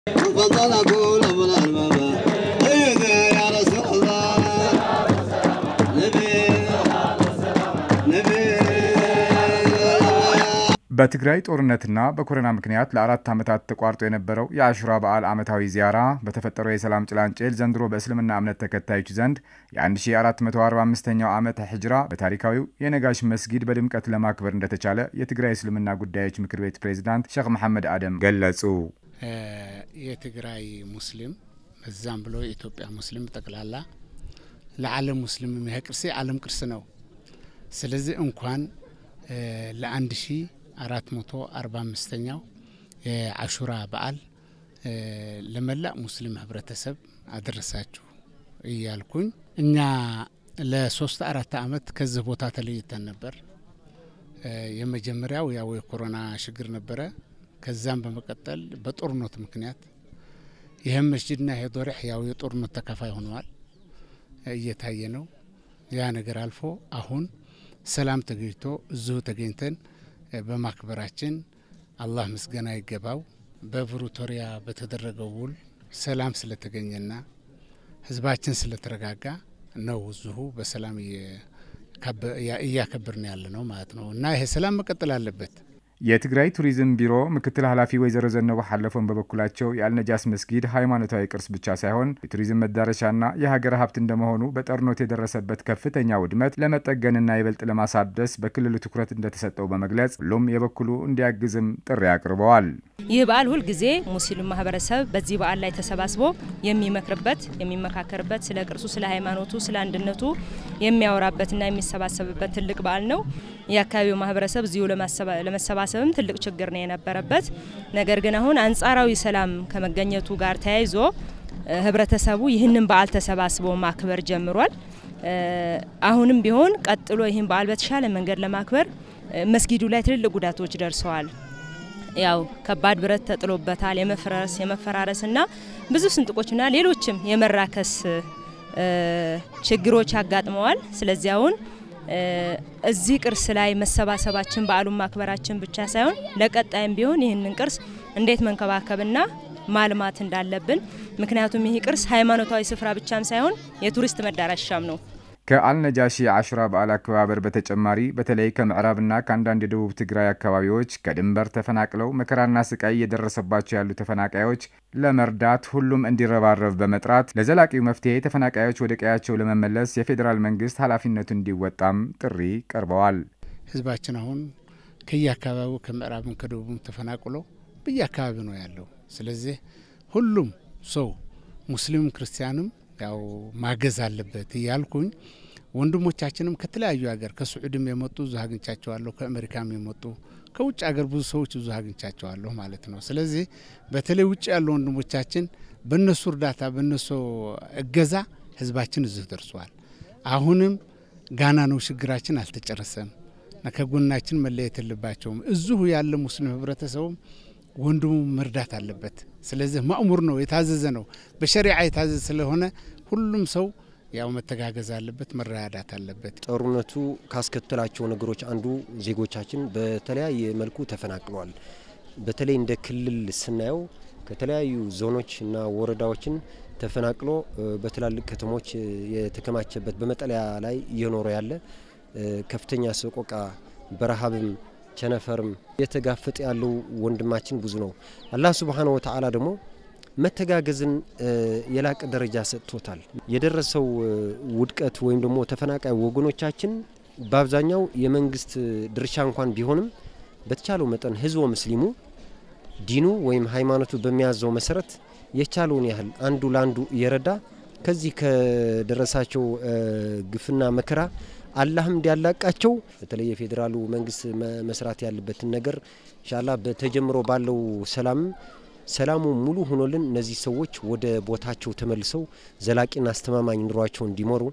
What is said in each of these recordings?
فانطلقوا لبل الماما أيد يا رسول الله نبي نبي በትግራይ ጦርነትና በኮሮና ምክንያት ለአራት ዓመታት ተቋርጦ የነበረው የአሹራ በዓል ዓመታዊ ዚያራ በተፈጠረው የሰላም ጭላንጭል ዘንድሮ በእስልምና እምነት ተከታዮች ዘንድ የ1445ኛው ዓመተ ሂጅራ በታሪካዊው የነጋሽ መስጊድ በድምቀት ለማክበር እንደተቻለ የትግራይ እስልምና ጉዳዮች ምክር ቤት ፕሬዝዳንት ሼክ መሐመድ አደም ገለጹ። የትግራይ ሙስሊም እዛም ብሎ የኢትዮጵያ ሙስሊም ጠቅላላ ለዓለም ሙስሊም ይሄ ቅርስ የዓለም ቅርስ ነው። ስለዚህ እንኳን ለአንድ ሺ አራት መቶ አርባ አምስተኛው የአሹራ በዓል ለመላ ሙስሊም ህብረተሰብ አደረሳችሁ እያልኩኝ እኛ ለሶስት አራት አመት ከዚህ ቦታ ተለይተን ነበር። የመጀመሪያው ያው የኮሮና ችግር ነበረ። ከዛም በመቀጠል በጦርነቱ ምክንያት ይህም መስጅድና ይሄ ዶሪሕ ያው የጦርነት ተካፋይ ሆነዋል እየታየ ነው። ያ ነገር አልፎ አሁን ሰላም ተገኝቶ እዚሁ ተገኝተን በማክበራችን አላህ ምስጋና ይገባው። በፕሪቶሪያ በተደረገው ውል ሰላም ስለተገኘና ህዝባችን ስለተረጋጋ ነው እዚሁ በሰላም እያከበርን ያለ ነው ማለት ነው እና ይሄ ሰላም መቀጠል አለበት። የትግራይ ቱሪዝም ቢሮ ምክትል ኃላፊ ወይዘሮ ዘነበ ሐለፎን በበኩላቸው የአልነጃስ መስጊድ ሃይማኖታዊ ቅርስ ብቻ ሳይሆን የቱሪዝም መዳረሻና የሀገር ሀብት እንደመሆኑ በጦርነቱ የደረሰበት ከፍተኛ ውድመት ለመጠገንና ይበልጥ ለማሳደስ በክልሉ ትኩረት እንደተሰጠው በመግለጽ ሁሉም የበኩሉ እንዲያግዝም ጥሪ አቅርበዋል። ይህ በዓል ሁልጊዜ ሙስሊም ማህበረሰብ በዚህ በዓል ላይ ተሰባስቦ የሚመክርበት፣ የሚመካከርበት ስለ ቅርሱ፣ ስለ ሃይማኖቱ፣ ስለ አንድነቱ የሚያወራበትና የሚሰባሰብበት ትልቅ በዓል ነው። የአካባቢው ማህበረሰብ እዚሁ ለመሰባሰብም ትልቅ ችግር ነው የነበረበት። ነገር ግን አሁን አንጻራዊ ሰላም ከመገኘቱ ጋር ተያይዞ ህብረተሰቡ ይህንን በዓል ተሰባስቦ ማክበር ጀምሯል። አሁንም ቢሆን ቀጥሎ ይህን በዓል በተሻለ መንገድ ለማክበር መስጊዱ ላይ ትልልቅ ጉዳቶች ደርሰዋል። ያው ከባድ ብረት ተጥሎበታል። የመፍረስ የመፈራረስና ብዙ ስንጥቆችና ሌሎችም የመራከስ ችግሮች አጋጥመዋል። ስለዚህ አሁን እዚህ ቅርስ ላይ መሰባሰባችን በዓሉን ማክበራችን ብቻ ሳይሆን ለቀጣይም ቢሆን ይህንን ቅርስ እንዴት መንከባከብና ማልማት እንዳለብን ምክንያቱም ይህ ቅርስ ሃይማኖታዊ ስፍራ ብቻም ሳይሆን የቱሪስት መዳረሻም ነው። ከአልነጃሺ አሹራ በዓል አከባበር በተጨማሪ በተለይ ከምዕራብና ከአንዳንድ የደቡብ ትግራይ አካባቢዎች ከድንበር ተፈናቅለው መከራና ስቃይ እየደረሰባቸው ያሉ ተፈናቃዮች ለመርዳት ሁሉም እንዲረባረብ በመጥራት ለዘላቂው መፍትሄ ተፈናቃዮች ወደ ቀያቸው ለመመለስ የፌዴራል መንግስት ኃላፊነቱ እንዲወጣም ጥሪ ቀርበዋል። ህዝባችን አሁን ከየአካባቢው ከምዕራብም ከደቡብም ተፈናቅሎ በየአካባቢው ነው ያለው። ስለዚህ ሁሉም ሰው ሙስሊም ክርስቲያንም ያው ማገዝ አለበት እያልኩኝ ወንድሞቻችንም ከተለያዩ ሀገር ከስዑድም የመጡ ብዙ አግኝቻቸዋለሁ። ከአሜሪካም የመጡ ከውጭ ሀገር ብዙ ሰዎች ብዙ አግኝቻቸዋለሁ ማለት ነው። ስለዚህ በተለይ ውጭ ያሉ ወንድሞቻችን በእነሱ እርዳታ በእነሱ እገዛ ህዝባችን እዚህ ደርሷል። አሁንም ጋና ነው ችግራችን አልተጨረሰም። ከጎናችን መለየት የለባቸውም። እዚሁ ያለ ሙስሊም ህብረተሰቡም ወንድሙ መርዳት አለበት። ስለዚህ ማእሙር ነው፣ የታዘዘ ነው፣ በሸሪዓ የታዘዘ ስለሆነ ሁሉም ሰው ያው መተጋገዝ አለበት፣ መረዳዳት አለበት። ጦርነቱ ካስከተላቸው ነገሮች አንዱ ዜጎቻችን በተለያየ መልኩ ተፈናቅሏል። በተለይ እንደ ክልል ስናየው ከተለያዩ ዞኖች እና ወረዳዎችን ተፈናቅሎ በትላልቅ ከተሞች የተከማቸበት በመጠለያ ላይ እየኖረ ያለ ከፍተኛ ሰቆቃ በረሃብም ቸነፈርም የተጋፈጠ ያለው ወንድማችን ብዙ ነው። አላህ ሱብሓነሁ ወተዓላ ደግሞ መተጋገዝን የላቀ ደረጃ ሰጥቶታል። የደረሰው ውድቀት ወይም ደግሞ ተፈናቃይ ወገኖቻችን በአብዛኛው የመንግስት ድርሻ እንኳን ቢሆንም በተቻለው መጠን ህዝበ ሙስሊሙ ዲኑ ወይም ሃይማኖቱ በሚያዘው መሰረት የቻለውን ያህል አንዱ ለአንዱ እየረዳ ከዚህ ከደረሳቸው ግፍና መከራ አላህም እንዲያላቃቸው በተለይ የፌዴራሉ መንግስት መስራት ያለበትን ነገር ኢንሻአላህ በተጀምሮ ባለው ሰላም ሰላሙ ሙሉ ሆኖልን እነዚህ ሰዎች ወደ ቦታቸው ተመልሰው ዘላቂና አስተማማኝ ኑሯቸው እንዲመሩ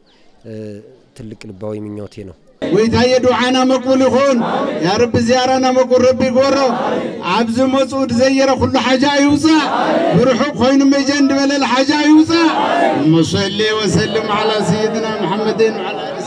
ትልቅ ልባዊ ምኞቴ ነው። ወይታየ ዱዓና መቅቡል ይኹን ያ ረቢ ዝያራና መቅቡል ረቢ ይጎሮ ኣብዚ መፁ ድዘየረ ኩሉ ሓጃ ይውፃእ ብርሑቕ ኮይኑ መጀ እንድበለለ ሓጃ ይውፃእ መሰሊ ወሰልም ዓላ ሰይድና መሐመድን ዓላ